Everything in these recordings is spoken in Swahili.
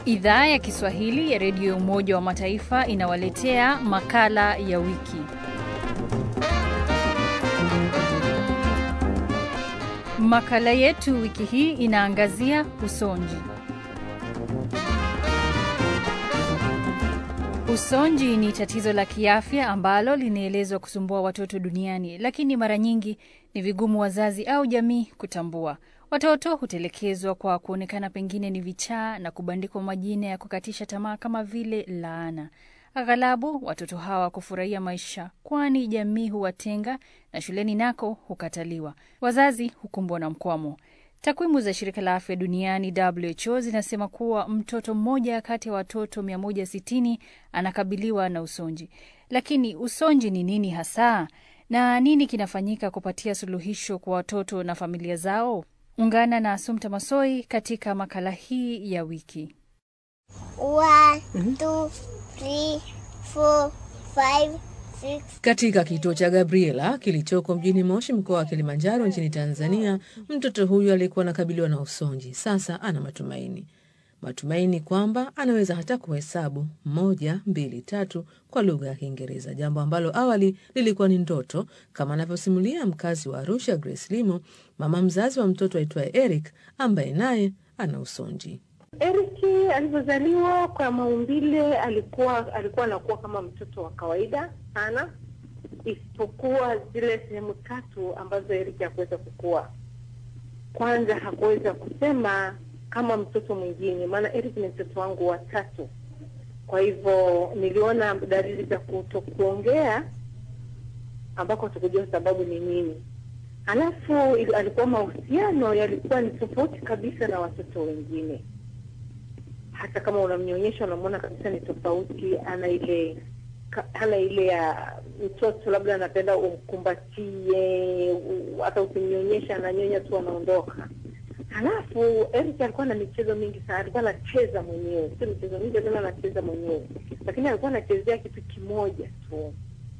Idhaa ya Kiswahili ya Redio ya Umoja wa Mataifa inawaletea makala ya wiki. Makala yetu wiki hii inaangazia usonji. Usonji ni tatizo la kiafya ambalo linaelezwa kusumbua watoto duniani, lakini mara nyingi ni vigumu wazazi au jamii kutambua. Watoto hutelekezwa kwa kuonekana pengine ni vichaa na kubandikwa majina ya kukatisha tamaa kama vile laana. Aghalabu watoto hawa kufurahia maisha, kwani jamii huwatenga na shuleni nako hukataliwa. Wazazi hukumbwa na mkwamo. Takwimu za shirika la afya duniani WHO zinasema kuwa mtoto mmoja kati ya watoto 160 anakabiliwa na usonji. Lakini usonji ni nini hasa na nini kinafanyika kupatia suluhisho kwa watoto na familia zao? Ungana na Asumta Masoi katika makala hii ya wiki. One, two, three, four, five, six. Katika kituo cha Gabriela kilichoko mjini Moshi, mkoa wa Kilimanjaro nchini Tanzania, mtoto huyu alikuwa anakabiliwa na usonji. Sasa ana matumaini, matumaini kwamba anaweza hata kuhesabu moja, mbili, tatu kwa lugha ya Kiingereza, jambo ambalo awali lilikuwa ni ndoto, kama anavyosimulia mkazi wa Arusha Grace Limo, mama mzazi wa mtoto aitwaye Eric ambaye naye ana usonji. Eriki alivyozaliwa kwa maumbile alikuwa alikuwa anakuwa kama mtoto wa kawaida sana, isipokuwa zile sehemu tatu ambazo Eriki hakuweza kukua. Kwanza hakuweza kusema kama mtoto mwingine, maana Eric ni mtoto wangu wa tatu. Kwa hivyo niliona dalili za kutokuongea ambako tukujua sababu ni nini. Halafu ili- alikuwa mahusiano yalikuwa ni tofauti kabisa na watoto wengine hata kama unamnyonyesha unamwona kabisa ni tofauti. Ana ile ka- hana ile ya mtoto, labda anapenda umkumbatie, u- hata ukimnyonyesha ananyonya tu anaondoka. Halafu Eric alikuwa na michezo mingi sana, alikuwa anacheza mwenyewe, sio michezo mingi tena, anacheza mwenyewe, lakini alikuwa anachezea kitu kimoja tu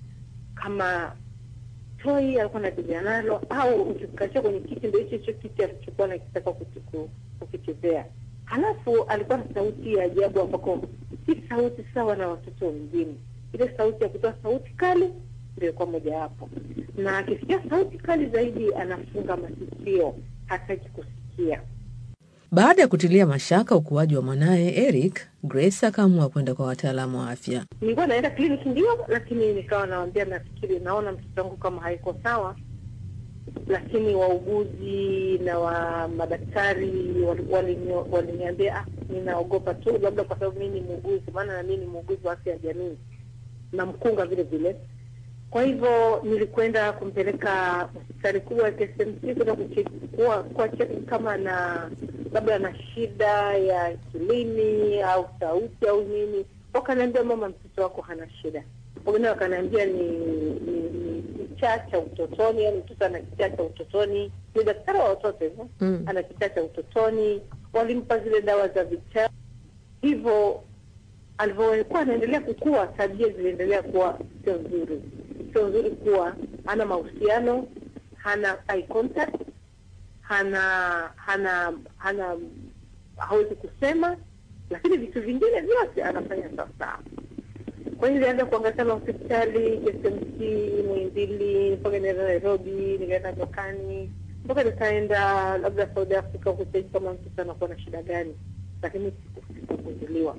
kama toi, alikuwa anachezea nalo, au ukikachia kwenye kiti, ndio hicho hicho kiti alichokuwa anakitaka kukiku- kukichezea. Halafu alikuwa na sauti ya ajabu ambako si sauti sawa na watoto wengine. Ile sauti ya kutoa sauti kali ndio ilikuwa mojawapo, na akisikia sauti kali zaidi anafunga masikio, hataki kusikia. Baada ya kutilia mashaka ukuaji wa mwanaye Eric, Grace akaamua kwenda kwa wataalamu wa afya. Nilikuwa naenda kliniki ndio, lakini nikawa nawambia, nafikiri naona mtoto wangu kama haiko sawa, lakini wauguzi na wa madaktari wali- walini- waliniambia ah, ninaogopa tu, labda kwa sababu mimi ni muuguzi, maana na mimi ni muuguzi wa afya ya jamii na mkunga vile vile. Kwa hivyo nilikwenda kumpeleka hospitali kubwa ya KSMC kwenda kuche- kuwa- kuwa cheki kama na labda na shida ya akilini au sauti au nini. Wakaniambia mama, mtoto wako hana shida. Wengine wakaniambia ni ni ni kichaa cha utotoni, yani mtoto ana kichaa cha utotoni. Ni daktari wa watoto hivyo, Mm. ana kichaa cha utotoni. Walimpa zile dawa za vichaa, hivyo alivyokuwa anaendelea kukua, tabia ziliendelea kuwa sio nzuri, sio nzuri, kuwa hana mahusiano, hana eye contact, hana hana hana hawezi kusema, lakini vitu vingine vyote anafanya sawasawa. Kwa hiyo nilianza kuangalia na hospitali KSMC, Muhimbili, mpaka nikaenda Nairobi, nikaenda Jokani, mpaka nikaenda labda Saudi Africa kucheki kama mtoto anakuwa na shida gani, lakini sikugunduliwa.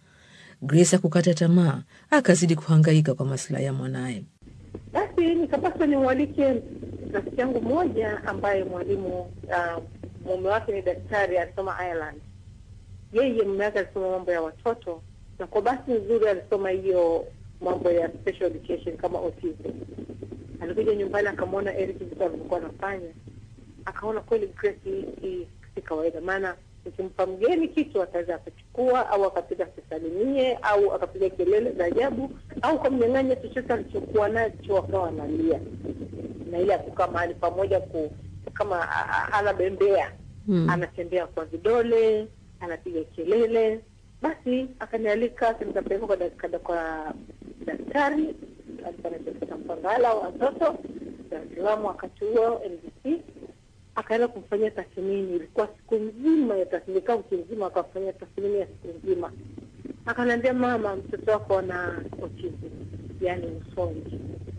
Grace hakukata tamaa, akazidi kuhangaika kwa maslahi ya mwanaye. Basi nikapaswa nimwalike rafiki yangu mmoja ambaye mwalimu uh, mume wake ni daktari, alisoma Ireland. Yeye mume wake alisoma mambo ya watoto, na kwa bahati nzuri alisoma hiyo mambo ya special education kama autism. Alikuja nyumbani akamwona Eric vitu alivyokuwa anafanya, akaona kweli Grace hii hii si kawaida, maana nikimpa mgeni kitu ataweza akachukua au akapiga akisalimie au akapiga kelele za ajabu au kamnyang'anya chochote alichokuwa nacho akawa analia, na ile ya kukaa mahali pamoja ku, kama a- a- anabembea Hmm. anatembea kwa vidole, anapiga kelele. Basi akanialika nikapeleka kwa, dak- kada- kwa daktari alikuwa anaitwa Mpangala wa watoto Dar es Salaam wakati huo NBC akaenda kumfanyia tathmini. Ilikuwa siku nzima ya tathmini, kaa wiki nzima, akamfanyia tathmini ya siku nzima. Akaniambia, mama, mtoto wako ana autism, yaani usonji.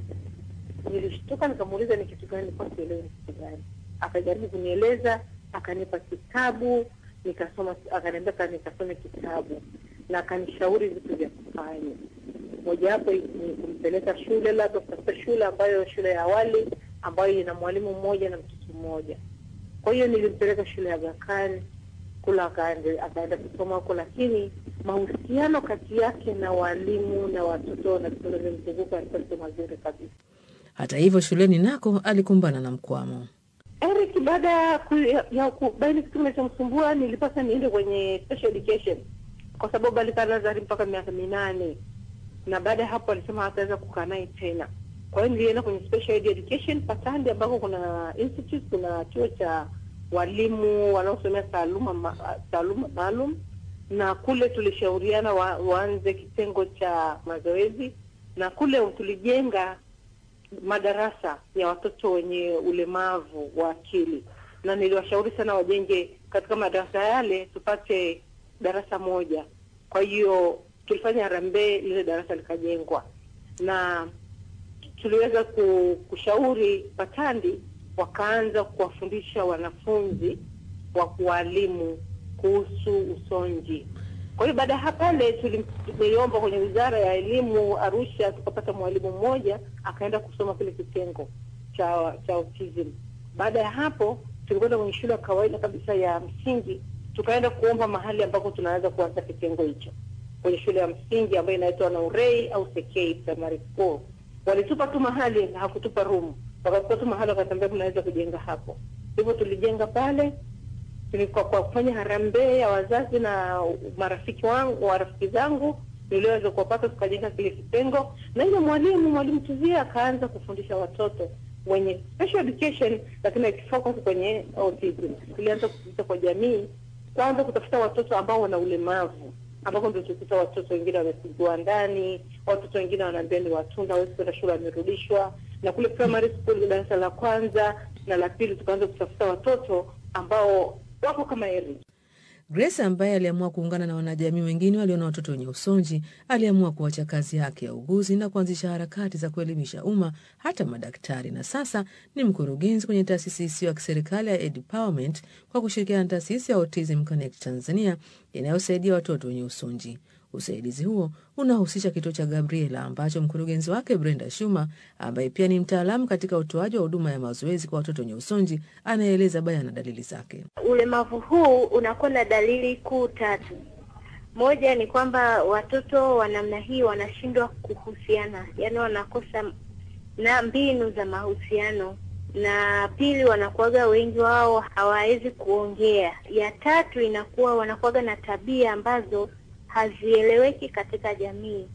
Nilishtuka, nikamuuliza ni kitu gani, nilikuwa sielewi ni kitu gani. Akajaribu kunieleza, akanipa kitabu nikasoma, akaniambia ka nikasome kitabu na akanishauri vitu vya kufanya. Mojawapo ni kumpeleka shule, labda kutafuta shule ambayo shule ya awali ambayo ina mwalimu mmoja na mtoto mmoja. Kwa hiyo nilimpeleka shule ya Aga Khan kula, akaende- akaenda kusoma huko, lakini mahusiano kati yake na walimu na watoto na vitoto vimzunguka yalikuwa sio mazuri kabisa. Hata hivyo, shuleni nako alikumbana na mkwamo. Eric, baada ya ku- ya- ya kubaini kitu kinachomsumbua nilipasa niende kwenye special education kwa sababu alikaa Nazari mpaka miaka minane, na baada ya hapo alisema hataweza kukaa naye tena. Kwa hiyo nilienda kwenye special education Patandi, ambako kuna institute, kuna chuo cha walimu wanaosomea taaluma ma- taaluma maalum, na kule tulishauriana wa, waanze kitengo cha mazoezi, na kule tulijenga madarasa ya watoto wenye ulemavu wa akili, na niliwashauri sana wajenge katika madarasa yale, tupate darasa moja. Kwa hiyo tulifanya harambee, lile darasa likajengwa, na tuliweza ku- kushauri Patandi wakaanza kuwafundisha wanafunzi wa kuwaalimu kuhusu usonji. Kwa hiyo baada ya pale tuli- niliomba kwenye wizara ya elimu Arusha, tukapata mwalimu mmoja akaenda kusoma kile kitengo cha cha autism. Baada ya hapo tulikwenda kwenye shule ya kawaida kabisa ya msingi, tukaenda kuomba mahali ambako tunaweza kuanza kitengo hicho kwenye shule ya msingi ambayo inaitwa Naurei au Sekei Primary School. Walitupa tu mahali, hakutupa room, wakatupa tu mahali, wakatambia mnaweza kujenga hapo. Hivyo tulijenga pale tulikuwa kwa kufanya harambee ya wazazi na marafiki wangu marafiki zangu niliweza kuwapata, tukajenga kile kitengo, na ile mwalimu mwalimu Tuzia akaanza kufundisha watoto wenye special education, lakini akifocus kwenye autism. Tulianza kupita kwa jamii, kwanza kutafuta watoto ambao wana ulemavu, ambapo ndio tulikuta watoto wengine wamepigwa ndani, watoto wengine wanaambia ni watunda, hawezi kwenda shule, wamerudishwa. Na kule primary school darasa la kwanza na la pili tukaanza kutafuta watoto ambao wako kama Eric. Grace ambaye aliamua kuungana na wanajamii wengine walio na watoto wenye usonji aliamua kuacha kazi yake ya uguzi na kuanzisha harakati za kuelimisha umma hata madaktari, na sasa ni mkurugenzi kwenye taasisi isiyo ya kiserikali ya Edpowerment kwa kushirikiana na taasisi ya Autism Connect Tanzania inayosaidia watoto wenye usonji. Usaidizi huo unahusisha kituo cha Gabriela ambacho mkurugenzi wake Brenda Shuma, ambaye pia ni mtaalamu katika utoaji wa huduma ya mazoezi kwa watoto wenye usonji, anaeleza bayana dalili zake. Ulemavu huu unakuwa na dalili kuu tatu. Moja ni kwamba watoto wa namna hii wanashindwa kuhusiana, yaani wanakosa na mbinu za mahusiano, na pili, wanakuwaga wengi wao hawawezi kuongea. Ya tatu inakuwa wanakuwaga na tabia ambazo hazieleweki katika jamii.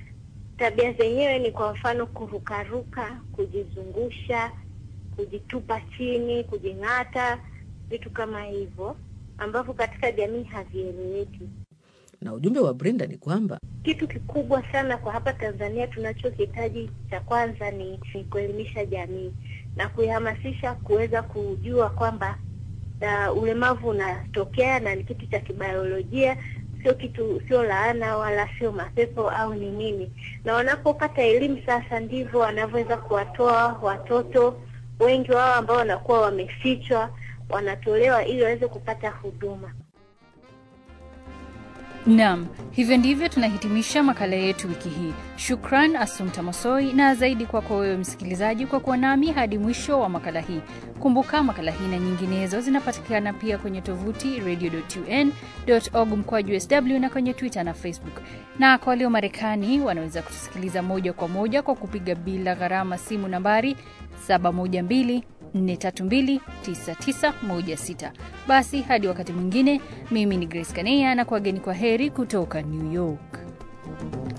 Tabia zenyewe ni kwa mfano kurukaruka, kujizungusha, kujitupa chini, kujing'ata, vitu kama hivyo ambavyo katika jamii havieleweki. Na ujumbe wa Brenda ni kwamba Kitu kikubwa sana kwa hapa Tanzania tunachokihitaji cha kwanza ni, ni kuelimisha jamii na kuihamasisha kuweza kujua kwamba uh, ulemavu unatokea na ni kitu cha kibiolojia, sio kitu, sio laana wala sio mapepo au ni nini. Na wanapopata elimu sasa, ndivyo wanavyoweza kuwatoa watoto wengi wao ambao wanakuwa wamefichwa, wanatolewa ili waweze kupata huduma. Naam, hivyo ndivyo tunahitimisha makala yetu wiki hii. Shukran Asumta Mosoi, na zaidi kwako wewe msikilizaji kwa kuwa nami hadi mwisho wa makala hii. Kumbuka makala hii na nyinginezo zinapatikana pia kwenye tovuti radio.un.org mkwaju sw na kwenye Twitter na Facebook. Na kwa walio Marekani wanaweza kutusikiliza moja kwa moja kwa kupiga bila gharama simu nambari 712 4329916. Basi hadi wakati mwingine, mimi ni Grace Kaneya na kuwageni kwa heri kutoka New York.